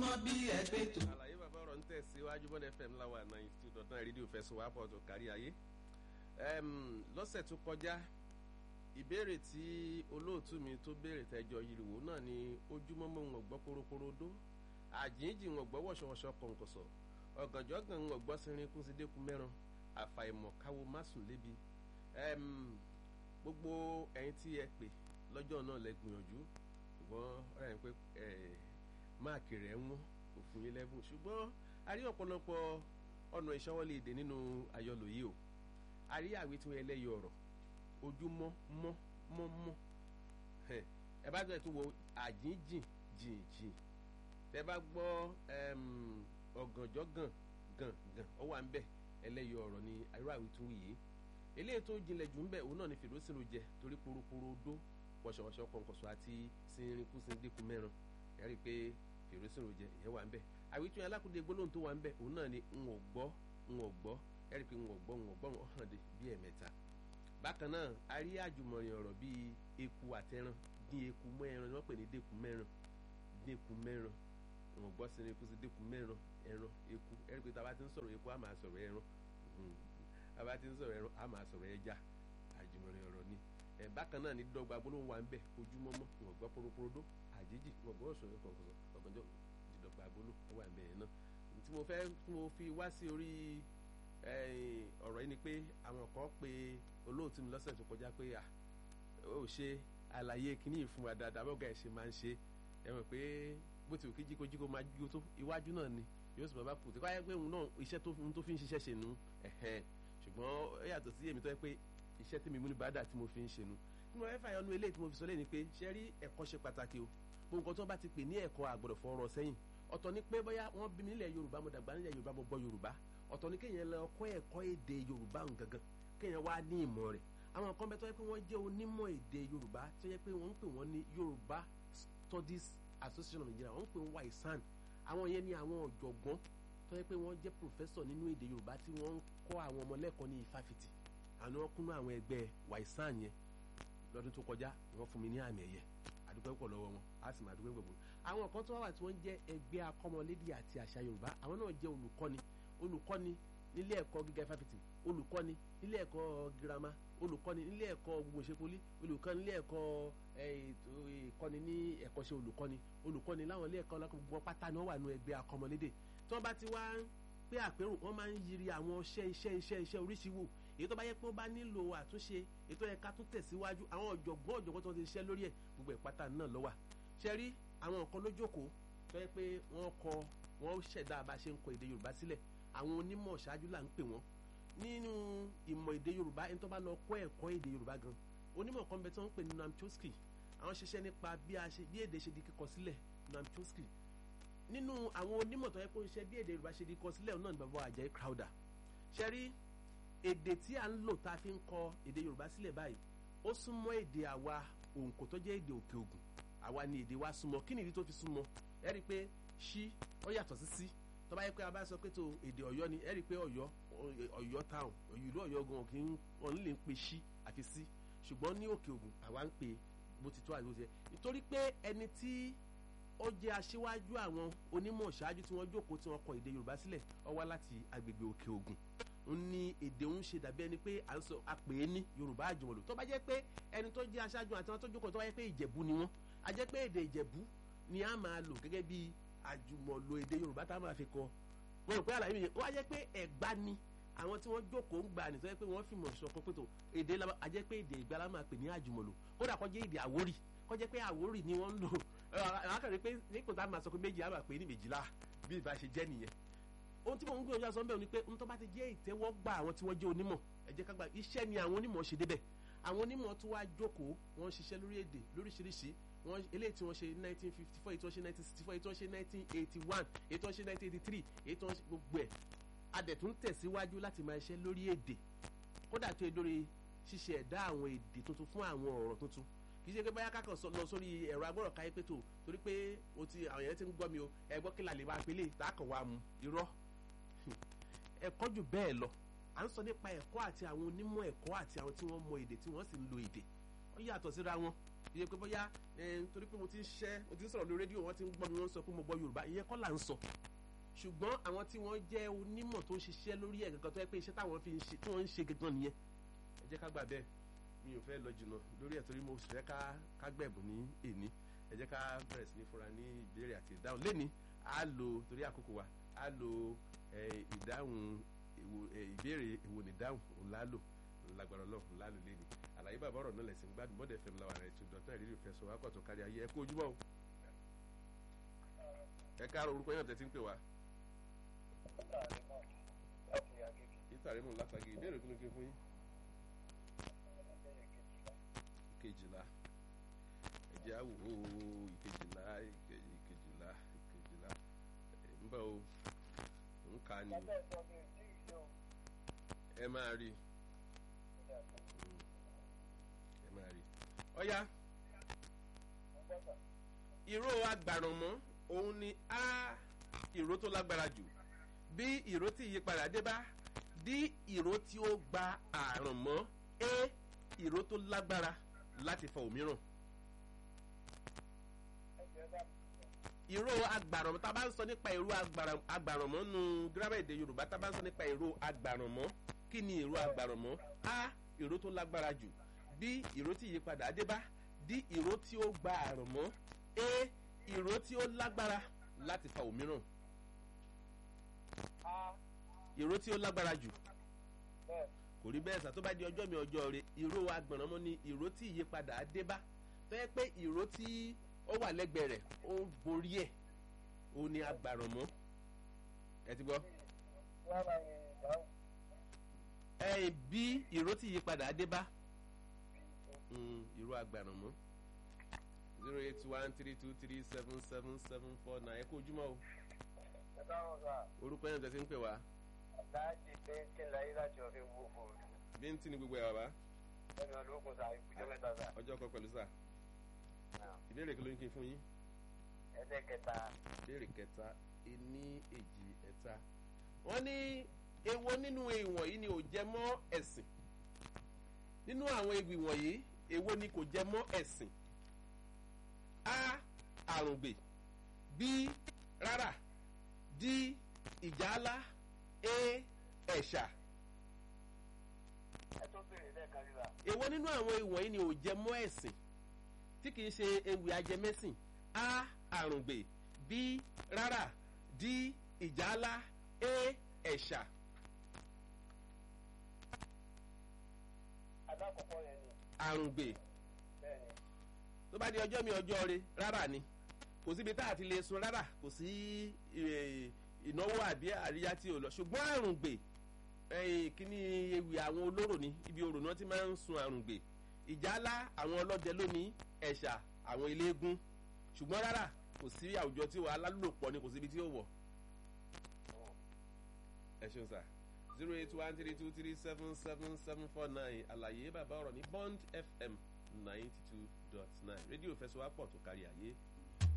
súnmọ́ bí ẹgbẹ́ tó. àlàyé bàbá ọ̀rọ̀ ń tẹ̀síwájú bọ́dẹ fm láwa ninety two dot nine rédíò fẹsùn wà pọ̀ tó kárí ayé. lọ́sẹ̀ tó kọjá ìbéèrè tí olóòtú mi tó béèrè tẹjọ yìrìwò náà ni ojúmọ́mọ́ wọn gbọ́ poroporodo àjíǹjì wọn gbọ́ wọ̀ṣọ̀wọ̀ṣọ̀ kọ̀ǹkọ̀sọ̀ ọ̀gànjọ́ gan wọn gbọ́ sinrin kún sí dẹ́kun mẹ́ran àfàìmọ̀ káwo má sùn lébi gbogbo ẹ̀yin tí ẹ pè lọ́jọ́ náà lẹ gbìyànjú ṣùgbọ́n ọ̀rẹ́ yẹn pé máàkì rẹ̀ ń wọ́n kò fún yín lẹ́bùn ṣùgbọ́n a rí ọ̀pọ̀lọpọ̀ ọ̀nà ìṣọwọ́lé èdè nínú àyọlò yìí o a rí àwí tí wọ́n ẹlẹ́yọ ọ̀rọ̀ ojúmọ́ mọ́ mọ́ mọ́ ẹ bá gbọ́dọ̀ tó wo àjíǹjìn jìn jìn tẹ bá gbọ́ ọ̀gànjọ́ gàn gàn gàn ó wà ń bẹ̀ ẹlẹ́yọ ọ̀rọ̀ ni irú àwí tún yìí eléyìí tó jinlẹ̀ jù ń bẹ̀ òun náà ni fèrèsìnrò jẹ torí poroporo dó wọ̀ṣọ̀wọ̀ṣọ̀ kọ̀ǹkọ̀ṣọ̀ àti sinrinkú sindékun mẹ́ran ẹ rí i pé fèrèsìnrò jẹ ìyẹn wà ń bẹ̀ àwítún alákùdé gbólóhùn tó wà ń bẹ̀ òun náà ni n ò gbọ́ n ò gbọ́ ẹ rí i pé n ò gbọ́ n ò gbọ́ wọn hàn dé bí ẹ̀mẹ́ta bákan náà a rí àjùmọ̀rìn ọ̀rọ̀ bíi eku àtẹran dín eku mọ́ ẹran ni wọ́n pè ní dẹ́kun mẹ́ran dẹ́kun mẹ́ran n ò gbọ́ sinrinkú sindékun mẹ́ran ẹran eku ẹ rí i pé tá a bá ti ń sọ̀rọ̀ eku á máa sọ̀rọ̀ ẹran tá a bá ti ń sọ̀rọ̀ ẹran á máa sọ̀rọ̀ ẹja àjùmọ̀rìn ọ̀rọ̀ ni ẹ bákan náà ní dọ́gba gbólóhùn wa ń bẹ ojúmọ́mọ́ wọn gbọ́ poroporodo àjíjì wọn gbọ́ ọ̀sán kọ̀ọ̀kan ọ̀gànjọ́ dídọ̀gba gbólóhùn wà ń bẹ yẹn náà tí mo fẹ́ tí mo fi wá sí orí ọ̀rọ̀ yìí ni pé àwọn kan pe olóòtú mi lọ́sẹ̀ tó kọjá pé à ó ṣe àlàyé kíní ìfún wa dáadáa bọ́gà ẹ̀ ṣe máa ń ṣe ẹ mọ̀ pé bó ti wù kí jíkójíkó máa jíkó tó iwájú náà ni yóò sì bàbá kù tí káyọ̀ pé òun náà iṣẹ́ tó fi ń ṣiṣẹ́ ṣe nù ṣùgbọ́n ó yàtọ̀ sí èmi tó yẹ pé iṣẹ́ tí mi mú ní bàdà tí mo fi ń ṣe nu nínú ẹ̀fà yọnu eléyìí tí mo fi sọ lẹ́yìn ni pé ṣe rí ẹ̀kọ́ ṣe pàtàkì o gbogbo nǹkan tó bá ti pè ní ẹ̀kọ́ àgbọ̀dọ̀ fọ̀rọ̀ sẹ́yìn ọ̀tọ̀ ni pé bóyá wọ́n bí mi nílẹ̀ yorùbá mo dàgbà nílẹ̀ yorùbá mo gbọ́ yorùbá ọ̀tọ̀ ni kéèyàn lọ kọ́ ẹ̀kọ́ èdè yorùbá gangan kéèyàn wá ní ìmọ̀ rẹ̀ àwọn nǹkan bẹ́ẹ̀ tó yẹ pé wọ́n jẹ́ onímọ̀ èdè yorùbá tó yẹ pé wọ́n ń pè wọ́n ní yorùbá studies association of nigeria wọ́n ń pè wọ́n waisan àwọn yẹn ni àwọn ọ̀jọ̀gbọ́n tó yẹ pé wọ́n jẹ́ professor nínú èdè yorùbá tí wọ́n ń kọ́ àwọn ọmọ lẹ́kọ̀ọ́ ní ifáfitì àná kúnú àwọn ẹgbẹ́ waisan yẹn lọ́dún tó kọjá wọ́n fún mi ní àmì ẹ̀yẹ àdúgbò pọ̀ lọ́wọ́ wọn á sì máa dúpẹ́ gbogbo àwọn kan tó wà wà tí wọ́n jẹ́ ẹgbẹ́ akọ́mọlédè àti àṣà yorùbá àwọn náà jẹ́ olùkọ́ni olùkọ́ni nílé ẹ̀kọ́ gíga ifáfitì olùkọ́ni nílé ẹ̀kọ́ girama olùkọ́ni nílé ẹ̀kọ́ gbogbo ìṣekúlí olùkọ́ni nílé ẹ̀kọ́ ìkọ́ni ní ẹ̀kọ́ṣẹ́ olùkọ́ni olùkọ́ni láwọn ilé ẹ̀kọ́ gbogbo pátá ni wọ́n wà nínú ẹgbẹ́ akọ́mọlédè tí wọ́n bá ti wá pé àpérò wọ́n máa ń yiri àwọn iṣẹ́ iṣẹ́ iṣẹ́ iṣẹ́ oríṣi wò èyí tó bá yẹ pé ó bá nílò àtúnṣe èyí tó yẹ ká tún tẹ̀síwájú àwọn ọ̀jọ̀gbọ́n ọ̀jọ̀gbọ́n tó ti ṣiṣẹ́ lórí ẹ̀ gbogbo ìpátá náà ló wà ṣe rí àwọn nǹkan lójókòó tó yẹ pé wọ́n kọ wọ́n ṣẹ̀dá bá ṣe ń kọ èdè yorùbá sílẹ̀ àwọn onímọ̀ ṣáájú là ń pè wọ́n nínú ìmọ̀ èdè yorùbá ẹni tó bá lọ kọ́ ẹ̀kọ́ èdè yorùbá gan onímọ̀ kan bẹ tí wọ́n ń pè ní Noam Chomsky àwọn ṣiṣẹ́ nípa bí èdè ṣe di kíkọ sílẹ̀ Noam Chomsky nínú àwọn onímọ̀ tó yẹ kó ṣiṣẹ́ bí èdè yorùbá ṣe di kíkọ sílẹ̀ náà ní bàbá Àjàyí Crowther ṣe rí èdè tí a ń lò tá a fi ń kọ èdè yorùbá sílẹ̀ báyìí ó súnmọ́ èdè àwa òǹkò tó jẹ́ èdè òkè ògùn àwa ni èdè wa súnmọ́ kí nìdí tó fi súnmọ́ ẹ rí i pé ṣí ó yàtọ̀ sí sí tó bá yẹ pé a bá sọ pé tó èdè ọ̀yọ́ ni ẹ rí i pé ọ̀yọ́ ọ̀yọ́ town ìlú ọ̀yọ́ gan kì í wọn lè pe ṣí àti sí ṣùgbọ́n ní òkè ògùn àwa ń pe bó ti tó àti bó ti yẹ nítorí pé ẹni tí ó jẹ́ aṣíwájú àwọn onímọ̀ ṣáájú tí wọ́n jókòó tí wọ́n kọ èdè yorùbá sílẹ̀ ó wá láti agbègbè òkè ògùn ń ní èdè ń ṣe dàbí ẹni pé à ń sọ àpè é ní yorùbá àjùmọ̀lò tó bá jẹ́ pé ẹni tó jẹ́ aṣáájú àti wọn tó jókòó tó bá jẹ́ pé ìjẹ̀bú ni wọ́n a jẹ́ pé èdè ìjẹ̀bú ni a máa lò gẹ́gẹ́ bí àjùmọ̀lò èdè yorùbá tá a máa fi kọ wọn rò pé àlàyé mi yẹn ó wá jẹ́ pé ẹ̀gbá ni àwọn tí wọ́n jókòó ń gbà ní tó jẹ́ pé wọ́n fi mọ̀ ṣọ̀kan pé tó èdè a jẹ́ pé èdè ìgbà la máa pè ní àjùmọ̀lò kódà kó jẹ́ èdè àwórì kó jẹ́ pé àwórì ni wọ́n ń lò àkàrí pé nípò tá a máa sọ pé méjì á máa pè ní méjìlá bí ìbá ṣe jẹ́ nìyẹn ohun tí mo ń gbìyànjú àsọ bẹ́ẹ̀ ni pé ohun tó bá ti jẹ́ ìtẹ́wọ́gbà àwọn tí wọ́n jẹ́ onímọ̀ ẹ jẹ́ ká gbà iṣẹ́ ni àwọn onímọ̀ ṣe débẹ̀ àwọn onímọ̀ tó wá jókòó wọ́n ṣiṣẹ́ lórí èdè lóríṣiríṣi wọ́n eléyìí tí wọ́n ṣe nineteen fifty four èyí tí wọ́n ṣe nineteen sixty four èyí tí wọ́n ṣe nineteen eighty one èyí tí wọ́n ṣe nineteen eighty three èyí tí wọ́n ṣe gbogbo ẹ̀ adẹ̀tún tẹ̀síwájú láti máa ṣiṣẹ́ lórí èdè kódà tó lórí ṣíṣe ẹ̀dá àwọn èdè tuntun fún àwọn ọ̀rọ̀ tuntun kì í ṣe pé báyà kákan lọ sórí ẹ̀rọ agbọ́rọ̀ káyé pé tó torí pé o ti àwọn yẹn ti ń gbọ́ mi o ẹ̀gbọ́n kí la lè máa pélé ìtàkàn wa mu irọ́ ẹ̀kọ́ jù bẹ́ẹ̀ lọ à ń sọ nípa ẹ̀kọ́ àti àwọn onímọ̀ ẹ̀kọ́ àti àwọn tí wọ́n mọ èdè tí wọ́n sì ń lo èdè wọ́n yàtọ̀ síra wọn iye pé bóyá torí pé mo ti ń ṣẹ́ mo ti ń sọ̀rọ̀ lórí rédíò wọ́n ti ń gbọ́ mi wọ́n sọ pé mo gbọ́ yorùbá ìyẹn kọ́ là ń sọ ṣùgbọ́n àwọn tí wọ́n jẹ́ onímọ̀ tó ń ṣiṣẹ́ lórí ẹ̀ gangan tó yẹ pé iṣẹ́ táwọn fi ń ṣe tí wọ́n ń ṣe gangan nìyẹn ẹ jẹ́ ká gbà bẹ́ẹ̀ mi ò fẹ́ lọ jìnnà lórí ẹ̀ torí mo sì fẹ́ ká ká gbẹ̀bùn ní èní ẹ jẹ́ ká bẹ̀rẹ̀ sí ní fúnra ní ìbéèrè àti ìdáhùn lẹ́ni á lo torí àkókò wa á lo ìdáhùn ìbéèrè èwo ní ìdáhùn òun lálò lágbára ọlọ́run lálò lẹ́ni àlàyé bàbá ọ̀rọ̀ náà lẹ̀sìn gbádùn mọ́dẹ̀ fẹ́mi làwọn àrẹ tó dọ̀tún ìrírí ìfẹ́ sọ wákọ̀ tó kárí ayé ẹ kó ojúmọ́ o ẹ káàárọ̀ orúkọ yẹn tẹ́tí ń pè wá. ìtàrí mọ̀ látàgé ìbéèrè kí ló ké fún yín. ìkejìlá ẹ̀jẹ̀ àwò ìkejìlá ìkejìlá ìkejìlá ń bọ̀ o ń ka ni ẹ máa rí ẹ máa rí ọ̀ya ìró agbàrànmọ́ òun ni a ìró tó lágbára jù bí ìró tí ìyípadà dé bá d ìró tí ó gba àrùn mọ́ a ìró tó lágbára láti fọ òmíràn. ìró agbàrànmọ́ tá a bá ń sọ nípa ìró agbàrànmọ́ nu gírámà èdè yorùbá tá a bá ń sọ nípa ìró agbàrànmọ́ kí ni ìró agbàrànmọ́ a ìró tó lágbára jù b ìró tí ìyípadà dé bá d ìró tí ó gba àrùn mọ́ a ìró tí ó lágbára láti fa òmíràn ìró tí ó lágbára jù kò rí bẹ́ẹ̀ sà tó bá di ọjọ́ mi ọjọ́ rẹ ìró agbọ̀nrànmọ́ ni ìró tí ìyípadà dé bá tó yẹ pé ìró tí ó wà lẹ́gbẹ̀ẹ́ rẹ̀ ó ń borí ẹ̀ ó ní agbàrànmọ́ ẹ ti gbọ́. ẹ bí ìró tí ìyípadà dé bá ìró agbàrànmọ́ zero eight one three two three seven seven seven four nine ẹ kú ojúmọ́ o. orúkọ yẹn tẹ̀sí ń pè wá. láti bẹ́ńtì láyé láti ọ̀fẹ́ wó fòrò. bíntì ni gbogbo ẹ̀ bàbá. ẹni ológun sa ìkújọ́ mẹ́ta sa. ọjọ́ kan pẹ̀lú sà. ìbéèrè kí ló ń kí n fún yín. ẹsẹ̀ kẹta. ìbéèrè kẹta ení èjì ẹ̀ta. wọ́n ní èwo nínú ìwọ̀n yìí ni ò jẹ mọ́ ẹ̀sìn. nínú àwọn ewì wọ̀nyí èwo ni kò jẹ mọ́ ẹ̀sìn a àrùngbè b rárá d ìjálá a ẹ̀ṣà. ẹ tó béèrè lẹ́ẹ̀kan rí wa. èwo nínú àwọn ìwọ̀nyí ni ò jẹ mọ́ ẹ̀sìn tí kìí ṣe ewì ajẹmẹ́sìn a àrùngbè b rárá d ìjálá a ẹ̀ṣà. alákọ̀ọ́kọ́ yẹn ni. àrùngbè bẹ́ẹ̀ni. tó bá di ọjọ́ mi ọjọ́ rẹ rárá ni kò síbi tá a ti lè sun rárá kò sí ìnáwó àbí àríyá tí ò lọ ṣùgbọ́n àrùngbè kíní ewì àwọn olóró ni ibi orò náà ti máa ń sun àrùngbè ìjálá àwọn ọlọ́dẹ lónìí ẹ̀ṣà àwọn eléégún ṣùgbọ́n rárá kò sí àwùjọ tí wàá lálùpọ̀ ni kò síbi tí ó wọ̀ ẹ ṣeun sà zero eight one three two three seven seven seven four nine àlàyé bàbá ọ̀rọ̀ ní bond fm ninety two dot nine rédíò fẹsọ̀wápọ̀ tó kárí ayé